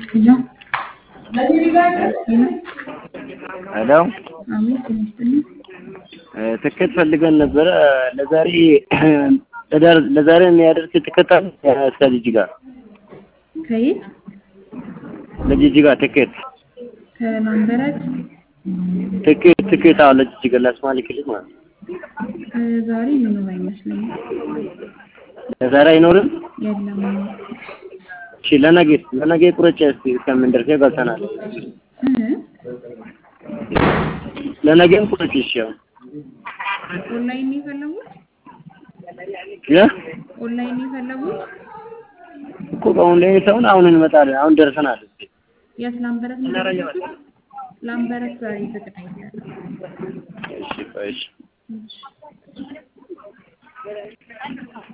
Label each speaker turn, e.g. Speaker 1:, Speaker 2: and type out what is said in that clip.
Speaker 1: ሄሎ
Speaker 2: ሄሎ
Speaker 1: አቤት ጤና ይስጥልኝ።
Speaker 2: ትኬት ፈልገን ነበረ ለዛሬ ለዛሬ የሚያደርስ ትኬት አለ እስከ ጅጅጋ
Speaker 1: ከየት?
Speaker 2: ለጅጅጋ ትኬት
Speaker 1: ከላምበረት
Speaker 2: ትኬት ትኬት አዎ ለጅጅጋ ለሶማሌ ክልል ማለት ነው።
Speaker 1: ዛሬ ምንም አይመስለኝም።
Speaker 2: ለዛሬ አይኖርም።
Speaker 1: የለም።
Speaker 2: እሺ ለነገ ለነገ ቁረጭ እስኪ እስከምንደርስ ገብተናል።
Speaker 1: እ
Speaker 2: ለነገም ቁረጭ እሺ ያው
Speaker 1: ኦንላይን ነው የፈለጉት?
Speaker 2: ያ
Speaker 1: ኦንላይን ነው የፈለጉት?
Speaker 2: እኮ በአሁን ላይ ሰውን አሁን እንመጣለን። አሁን ደርሰናል።
Speaker 1: የት ላምበረት ነው? ላምበረት ዛሬ ዝግ ነው ያለው።
Speaker 2: እሺ ቆይ እሺ
Speaker 1: እሺ